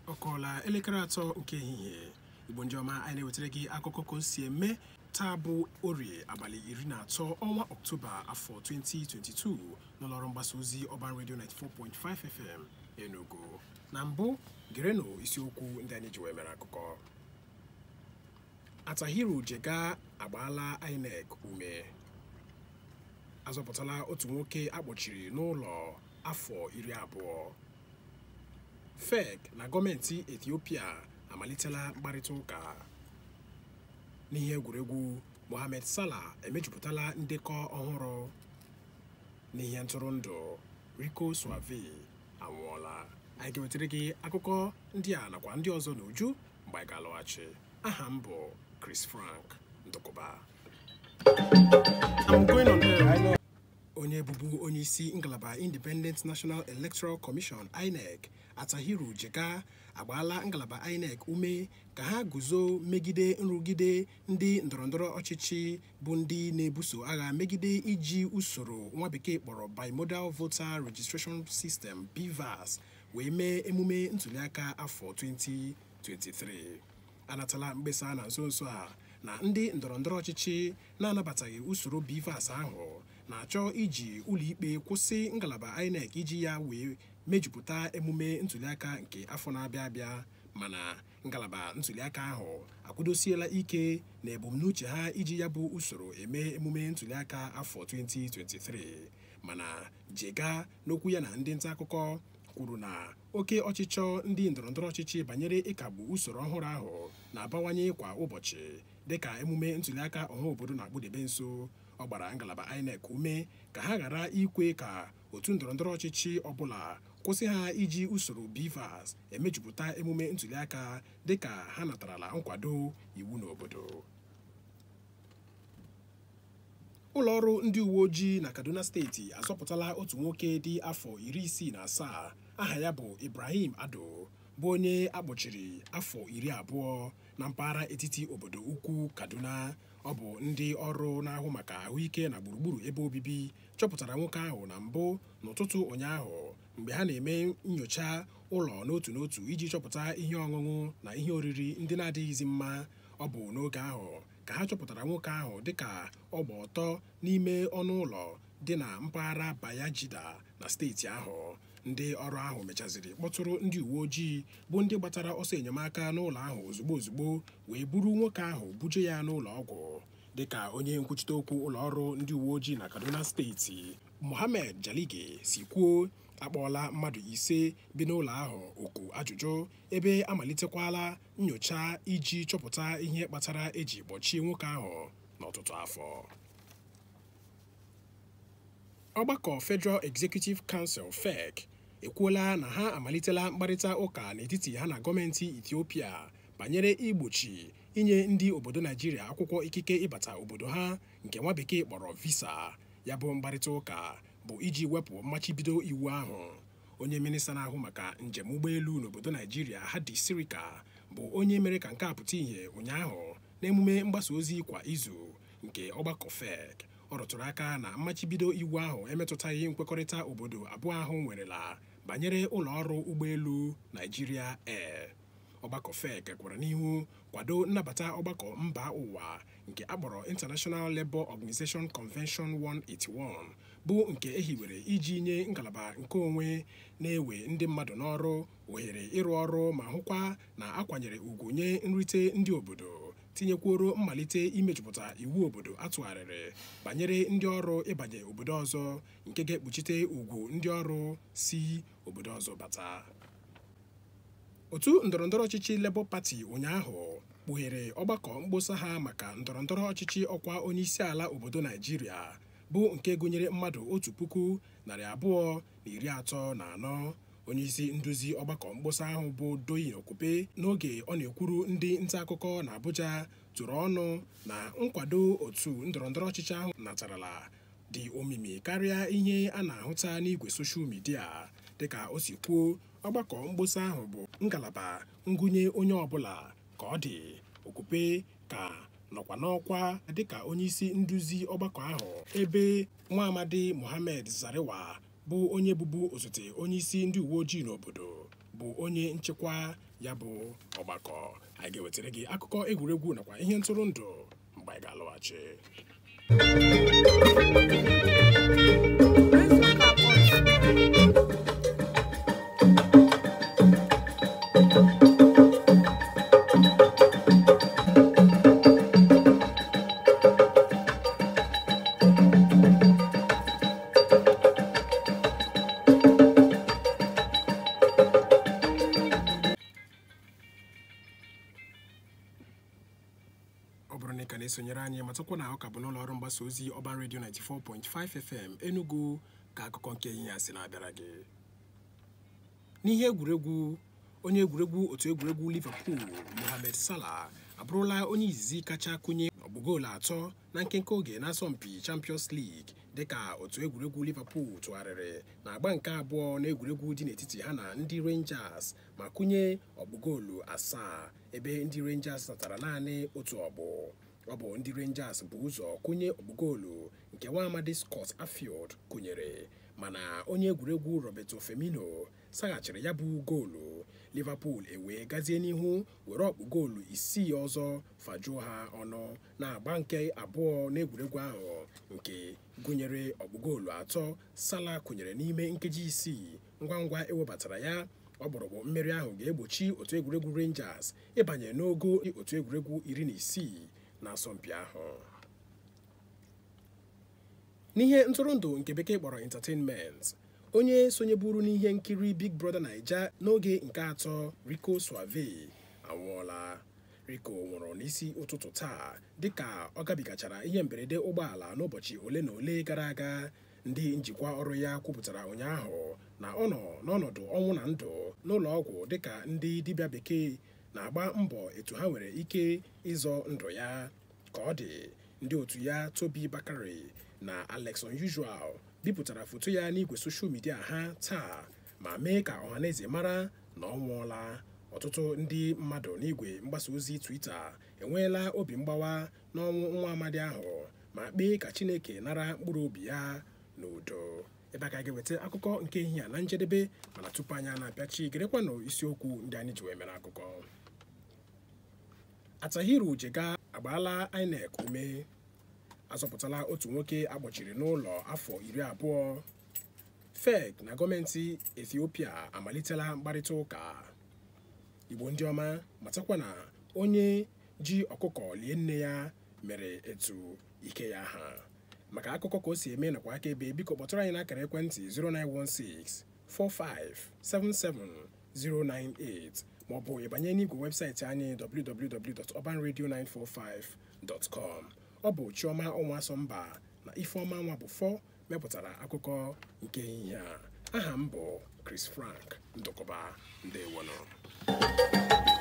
ọ kọọla elekere atọ nke ehihie igbo ndị ọma anyị na-ewetara gị akụkọ ka o si eme taa bụ orie abalị iri na atọ ọnwa ọktoba afọ 2022 n'ụlọọrụ mgbasa ozi ọban redio 94.5 fm enugu na mbụ gerenụ isiokwu ndị anyị ji wee mere akụkọ atahiru jega agbaala inec ume azọpụtala otu nwoke akpọchiri n'ụlọ afọ iri abụọ fek na gọọmenti ethiopia amalitela mkparịta ụka n'ihe egwuregwu mohamed salah emejupụtala ndekọ ọhụrụ n'ihe ntụrụndụ rico suave anwụọla anyị ga-ewetara gị akụkọ ndị a nakwa ndị ọzọ n'uju mgbe anyị ga-alọghachi aha m bụ chris frank ndụkụba I'm going on air. onye bụbu onye isi ngalaba independent national electoral commission inec atahiru jega agbaala ngalaba inec ume ka ha guzo megide nrụgide ndị ndọrọndọrọ ọchịchị bụ ndị na-ebuso agha megide iji usoro nwa bekee kpọrọ bimodal voter registration system bvas wee mee emume ntuliaka afọ 2023 anatala mkpesa na nso nso a na ndị ndọrọndọrọ ọchịchị na-anabataghị usoro bvas ahụ na-achọ iji ụlọikpe kwụsị ngalaba inec iji ya wee mejupụta emume ntuliaka nke afọ na-abịa abịa mana ngalaba ntuliaka ahụ akwụdosiela ike na ebumnuche ha iji ya bụ usoro eme emume ntuliaka afọ 2023 mana jega n'okwu ya na ndị nta akụkọ kwuru na oke ọchịchọ ndị ndọrọndọrọ ọchịchị banyere ịkagbu usoro ọhụrụ ahụ na-abawanye kwa ụbọchị dịka emume ntuliaka ọha obodo na-akpụdebe nso ọ gbara ngalaba inec ume ka ha ghara ikwe ka otu ndọrọndọrọ ọchịchị ọbụla kwụsị ha iji usoro bvas emejupụta emume ntuliaka dịka ha natarala nkwado iwu n'obodo ụlọọrụ ndị uwe ojii na kaduna steeti azọpụtala otu nwoke dị afọ iri isii na asaa aha ya bụ ibrahim ado bụ onye akpọchiri afọ iri abụọ na mpaghara etiti obodo ukwu kaduna ọ bụ ndị ọrụ na-ahụ maka ahụike na gburugburu ebe obibi chọpụtara nwoke ahụ na mbụ n'ụtụtụ ụnyaahụ mgbe ha na-eme nyocha ụlọ n'otu n'otu iji chọpụta ihe ọṅụṅụ na ihe oriri ndị na-adịghịzi mma ọ bụ n'oge ahụ ka ha chọpụtara nwoke ahụ dịka ọ gba ọtọ n'ime ọnụ ụlọ dị na mpaghara bayajida na steeti ahụ ndị ọrụ ahụ mechaziri kpọtụrụ ndị uwe ojii bụ ndị gbatara ọsọ enyemaka n'ụlọ ahụ ozugbo ozugbo wee buru nwoke ahụ buje ya n'ụlọ ọgwụ dịka onye nkwuchite okwu ụlọ ọrụ ndị uwe ojii na kaduna steeti mohammed jalige si kwuo akpọọla mmadụ ise bi n'ụlọ ahụ oku ajụjụ ebe amalitekwala nyocha iji chọpụta ihe kpatara eji kpọchie nwoke ahụ n'ọtụtụ afọ ọgbakọ federal executive council fec ekwuola na ha amalitela mkparịta ụka n'etiti ha na gọọmenti ethiopia banyere igbochi inye ndị obodo naijiria akwụkwọ ikike ịbata obodo ha nke nwa bekee kpọrọ visa ya bụ mkparịta ụka bụ iji wepụ mmachibido iwu ahụ onye minista na-ahụ maka njem ụgbọelu n'obodo naijiria hadi sirika bụ onye mere ka nke a pụta ìhè ụnyaahụ n'emume mgbasa ozi kwa izu nke ọgbakọ fec ọ rụtụrụ aka na mmachibido iwu ahụ emetụtaghị nkwekọrịta obodo abụọ ahụ nwerela banyere ụlọ ọrụ ụgbọelu naijiria air ọgbakọ fec kwara n'ihu kwado nnabata ọgbakọ mba ụwa nke akpọrọ international labour organization convention 181 bụ nke ehiwere iji nye ngalaba nke onwe na-ewe ndị mmadụ n'ọrụ ohere ịrụ ọrụ ma hụkwa na akwanyere ugwu nye nrite ndị obodo tinyekwuoro mmalite imejupụta iwu obodo atụgharịrị banyere ndị ọrụ ịbanye obodo ọzọ nke ga-ekpuchite ugwu ndị ọrụ si obodo ọzọ bata otu ndọrọndọrọ ọchịchị Labour Party ụnyaahụ kpughere ọgbakọ mkpọsa ha maka ndọrọndọrọ ọchịchị ọkwa onyeisiala obodo Naijiria bụ nke gụnyere mmadụ otu puku narị abụọ na iri atọ na anọ onyeisi nduzi ọgbakọ mkpọsa ahụ bụ Doyin Okupe n'oge ọ na-ekwuru ndị nta akụkọ na Abuja tụrụ ọnụ na nkwado otu ndọrọndọrọ ọchịchị ahụ natarala dị omimi karịa ihe a na-ahụta n'igwe soshal midia dịka o si kwuo ọgbakọ mkpọsa ahụ bụ ngalaba ngụnye onye ọbụla ka ọ dị Okupe ka nọkwa n'ọkwa dịka onyeisi nduzi ọgbakọ ahụ ebe nwa amadi Mohammed Zarewa bụ onye bụbu osote onyeisi ndị uwe ojii n'obodo bụ onye nchịkwa ya bụ ọgbakọ anyị ga-ewetara gị akụkọ egwuregwu nakwa ihe ntụrụndụ mgbe anyị ga-alọghachi ọ bụrụ na ị ka na-esonyere anyị matakwa na ọ ka bụ n'ụlọ ọrụ mgbasa ozi ọban redio 94.5 fm enugu ka akụkọ nke ihe a si na-abịara gị n'ihe egwuregwu onye egwuregwu otu egwuregwu liverpool mohamed salah abụrụla onye izizi kacha kụnye ọgbụgoolu atọ na nkenke oge n'asọmpi champions league dịka otu egwuregwu liverpool tụgharịrị na agba nke abụọ na egwuregwu dị n'etiti ha na ndị rangers ma kụnye ọgbụgoolu asaa ebe ndị rangers natara naanị otu ọgbụ ọ bụ ndị rangers bụ ụzọ kụnye ọgbụgoolu nke nwa amadi scott afield kụnyere mana onye egwuregwu roberto femino saghachiri ya bụ goolu liverpool ewee gazie n'ihu were ọkpụ goolu isii ọzọ fajuo ha ọnụ na-agba nke abụọ n'egwuregwu ahụ nke gụnyere ọkpụgoolu atọ sala kụnyere n'ime nkeji isii ngwa ngwa ewebatara ya ọgbọrọgbụ mmeri ahụ ga-egbochi otu egwuregwu rangers ịbanye n'ogo otu egwuregwu iri na isii n'asọmpi ahụ n'ihe ntụrụndụ nke bekee kpọrọ entertainment onye sonyeburu n'ihe nkiri big brother naija n'oge nke atọ rico suave anwụọla rico nwụrụ n'isi ụtụtụ taa dịka ọ gabigachara ihe mberede ụgbọala n'ụbọchị ole na ole gara aga ndị njikwa ọrụ ya kwupụtara ụnyaahụ na ọ nọ n'ọnọdụ ọnwụ na ndụ n'ụlọ ọgwụ dịka ndị dibịa bekee na-agba mbọ etu ha nwere ike ịzọ ndụ ya ka ọ dị ndị otu ya tobi bakari na alex unusual bipụtara foto ya n'igwe soshal midia ha taa ma mee ka ọhaneze mara na ọ nwụọla ọtụtụ ndị mmadụ n'igwe mgbasa ozi twita enweela obi mgbawa n'ọnwụ nwa amadi ahụ ma kpee ka chineke nara mkpụrụ obi ya n'udo ebe a ka ga-eweta akụkọ nke ehihie a na njedebe mana tupu anyị na-apịachi gerekwanụ isiokwu ndị anyị ji wee mere akụkọ atahiru jega agbaala inec ume azọpụtala otu nwoke akpọchiri n'ụlọ afọ iri abụọ fek na gọọmenti ethiopia amalitela mkparịta ụka igbo ndị ọma matakwa na onye ji ọkụkọ lie nne ya mere etu ike ya ha maka akụkọ ka o si eme nakwa aka ebe biko kpọtụrụ anyị n'akara ekwentị 0916 4577098 maọbụ ịbanye n'igwe webụsaịtị anyị www.urbanradio945.com ọ bụ chioma ụmụasọmba na ifeọma nwa bụ fọ mepụtara akụkọ nke ehihie a aha m bụ chris frank ndụkọba ndewonụ